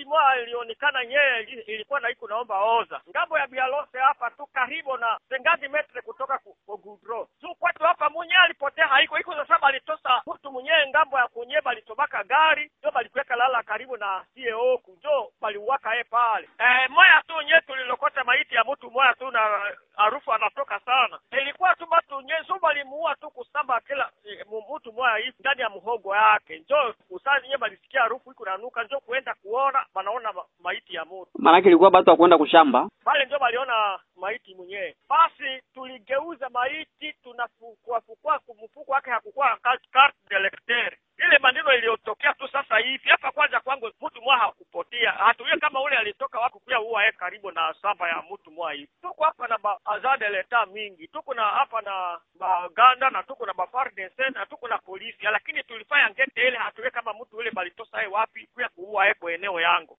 moja ilionekana nyeye ili- ilikuwa na iko naomba oza ngambo ya bialose hapa tu karibu na sengazi metre kutoka ku- ku gudro tu kwetu hapa munye alipotea haiko iko sasa balitosa mtu mwenyewe ngambo ya kunye balitobaka gari njo balikuweka lala karibu na CEO kujo baliuwaka ye pale eh, moya tu nye tulilokota maiti ya mtu moya tu na harufu anatoka sana ilikuwa tu batu nye so balimuua tu kusamba kila eh, mu- mtu moya hivi ndani ya mhogo yake njo usazi nye balisikia harufu iko nanuka njo kuenda kuona banaona ma, maiti ya mtu Maanake ilikuwa batu wakwenda kushamba. pale ndio waliona maiti mwenyewe. Basi tuligeuza maiti, tunafukua fukua, mfuko wake hakukuwa carte carte de lecteur. Ile maneno iliyotokea tu sasa hivi hapa. Kwanza kwangu mtu mwa hakupotea, hatuye kama ule alitoka wako kuya huwa yeye karibu na samba ya mtu mwa hivi. Tuko hapa na ba azade leta mingi, tuko na hapa na baganda na tuko na ba FARDC na tuko na polisi, lakini tulifanya ngete ile hatuye kama mtu ule balitosa yeye wapi kuya kuua yeye kwa eneo yangu.